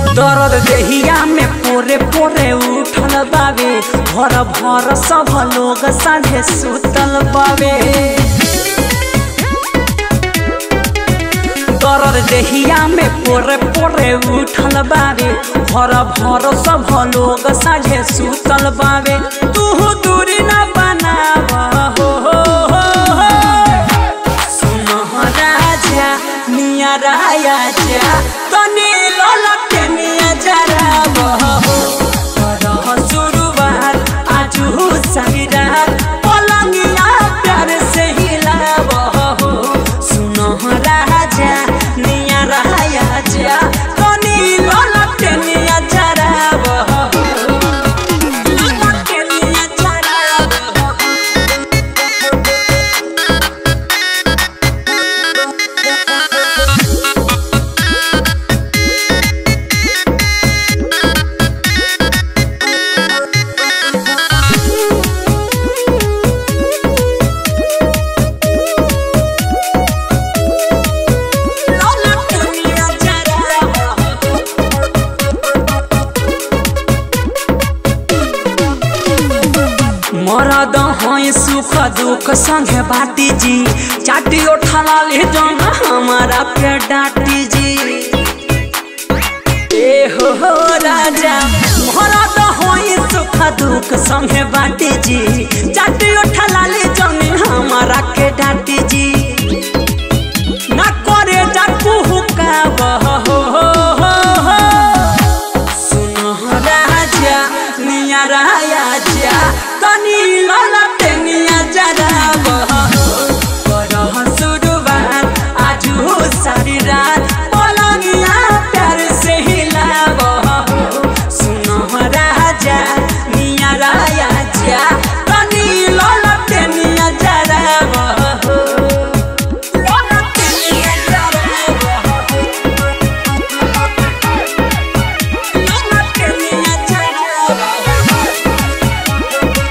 दर्द देहिया में पोरे पोरे उठल बावे भर भर सब लोग साझे सुतल बावे दर्द देहिया में पोरे पोरे उठल बावे भर भर सब लोग साझे सुतल बावे तू दूरी न बनाव हो हो हो हो सुनह राजा मिया राया जा तनी ललके मिया जरा बहो करह शुरुआत आजू सहिरा पलंगिया प्यार से हिला बहो सुनह राजा मिया राया जा तनी ललके मिया जरा बहो ललके मिया जरा बहो ललके मिया जरा बहो मरद हैं सुख दुख संगे बाटी जी चाटी उठला ले जन हमारा के डाटी जी ए हो हो राजा मरद हैं सुख दुख संगे बाटी जी चाटी उठला ले जन हमारा के डाटी जी ना करे जाकू हुका बह हो हो हो हो सुनह राजा निया राया जा तनी ललटे निया जरा बह करह शुरुआत आजू सारी रात पलंगिया प्यार से हिला बह सुनह राजा निया राया जा तनी ललटे निया जरा बह ललटे निया जरा बह ललटे निया जरा बह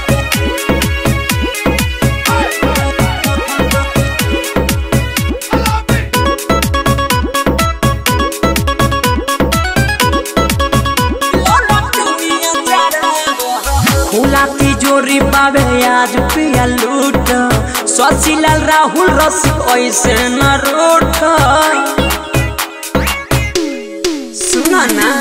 खुला तिजोरी पावे आज पिया लूट शशिलाल राहुल रसिक ऐसे न रूठ सुन ना